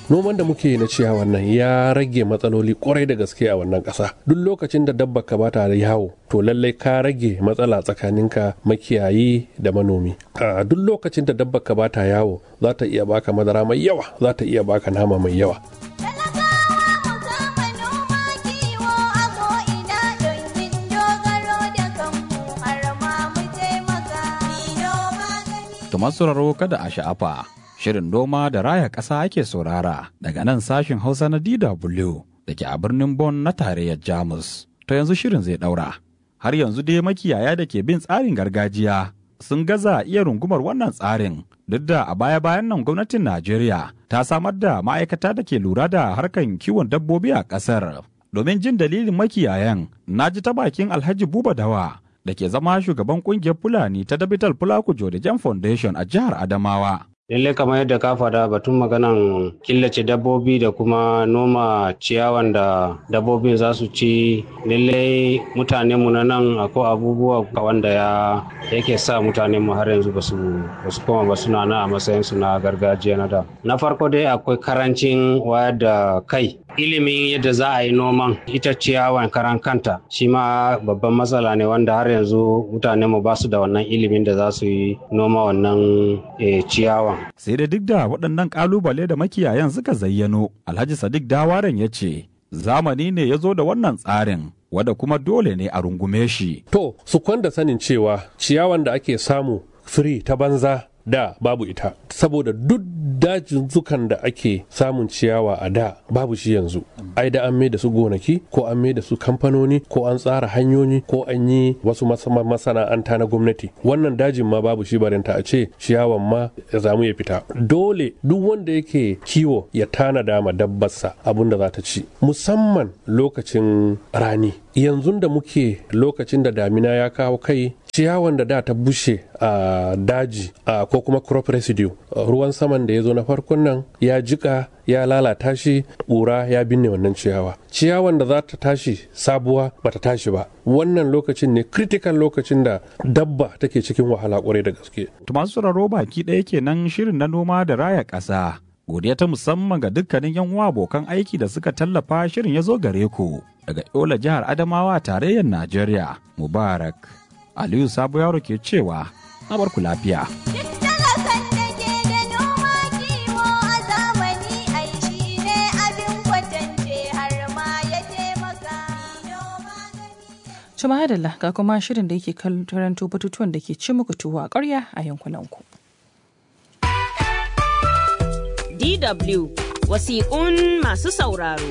noman da muke yi na ciyawan nan ya rage matsaloli kwarai da gaske a wannan ƙasa duk lokacin da dabba ka bata da yawo to lallai ka rage matsala tsakaninka makiyayi da manomi a duk lokacin da dabba ka bata yawo za ta iya baka madara mai yawa za ta iya baka nama mai yawa To masu sauraro kada a sha'afa. Shirin noma da raya ƙasa ake saurara daga nan sashin Hausa na DW da ke a birnin Bonn na tarayyar Jamus. To yanzu shirin zai ɗaura. Har yanzu dai makiyaya da ke bin tsarin gargajiya sun gaza iya rungumar wannan tsarin duk da a baya-bayan nan gwamnatin Najeriya ta samar da ma'aikata da ke lura da harkan kiwon dabbobi a ƙasar. Domin jin dalilin makiyayan, na ji ta bakin Alhaji Buba Dawa da ke zama shugaban kungiyar Fulani ta Dabital Fulaku Jam Foundation a jihar Adamawa. lallai kamar yadda ka faɗa batun maganan killace dabbobi da kuma noma ciyawan da dabbobin za su ci lallai mutane mu na nan akwai abubuwa wanda ya yake sa mutane mu har yanzu basu basu koma ba suna nan a matsayin su na gargajiya na da na farko dai akwai karancin wayar da kai ilimin yadda za a yi noman ita ciyawan karan kanta shi ma babban matsala ne wanda har yanzu mutane mu ba su da wannan ilimin da za su yi noma wannan ciyawan Sai da duk da waɗannan ƙalubale da makiyayan suka zayyano, Alhaji Sadiq Dawaren ya ce, zamani ne ya zo da wannan tsarin, wanda kuma dole ne a rungume shi. To, su kwanda sanin cewa ciyawan da ake samu firi ta banza da babu ita saboda duk dajin zukan da ake samun ciyawa a da babu shi yanzu ai da an mai da su gonaki ko an mai da su kamfanoni ko an tsara hanyoyi ko an yi wasu masana'anta na gwamnati wannan dajin ma babu shi barinta a ce ciyawan ma ya zamu ya fita dole duk wanda yake kiwo ya tanada ma dabbarsa abin da za ta ci musamman lokacin rani yanzu da muke lokacin da damina ya kawo kai ciyawan da da ta bushe a daji ko kuma crop residue ruwan saman da ya zo na farkon nan ya jika ya lalata shi ƙura ya binne wannan ciyawa ciyawan da za ta tashi sabuwa ba ta tashi ba wannan lokacin ne critical lokacin da dabba take cikin wahala kwarai da gaske masu sauraro baki ɗaya kenan shirin na noma da raya ƙasa godiya ta musamman ga dukkanin yan uwa abokan aiki da suka tallafa shirin ya zo gare ku daga yola jihar adamawa tarayyar najeriya mubarak aliyu sabo yaro ke cewa na barku lafiya Cuma hadalla ga kuma shirin da yake karanto batutuwan da ke ci muku tuwo a ƙarya a yankunanku. DW wasiƙun masu sauraro.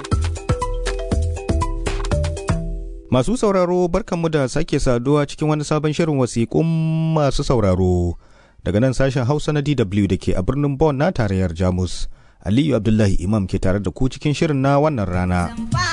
Masu sauraro barkanmu da sake saduwa cikin wani sabon shirin wasiƙun masu sauraro daga nan sashen Hausa na DW da ke a birnin Bonn na tarayyar Jamus. Aliyu Abdullahi Imam ke tare da ku cikin shirin na wannan rana.